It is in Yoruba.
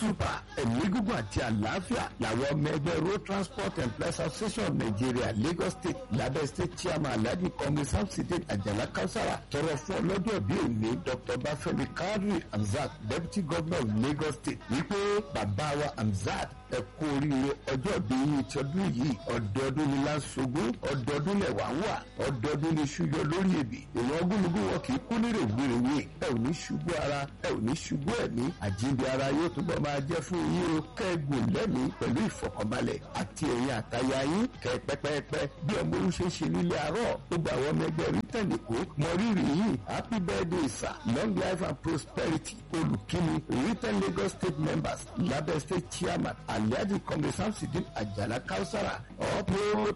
super ẹ̀mí gígùn àti àlàáfíà làwọn ọmọ ẹgbẹ́ road transport employees association of nigeria lagos state lábẹ́ state chairman alhaji kọ́mi samside àjàlá kausara tọrọ fún ọlọ́jọ́ bí òní dr bafẹ́mi kadri hamzat deputy governor of lagos state wípé bàbá wa hamzat ẹ kú oríire ọjọ́ bí yìí ti ọdún yìí ọdọọdún ni láṣogún ọdọọdún lẹ̀ wá wà ọdọọdún ni ṣúyọ lórí èbì ìwọ̀n ogúnlùgún wọn kì í kú ní rèwerèwe ẹ ò ní ṣubú ara ẹ ò ní ṣubú ẹ̀mí àjíǹde ara yóò túbọ̀ máa jẹ́ fún yín o kẹ́gùn lẹ́mìí pẹ̀lú ìfọ̀kànbalẹ̀ àti ẹ̀yìn àtayá yín kẹ́ pẹ́pẹ́pẹ́ bí ọmọ olú ṣe ń ṣe nílé àárọ̀ gbogbo àwọn ọmọ ẹgbẹ́ rítẹ̀lì kó mọ rírì yìí happy birthday sir long life and prosperity olùkíni written lagos state members lábẹ́ state chairman alhaji kọ́mi samsidin àjàlá kausara up road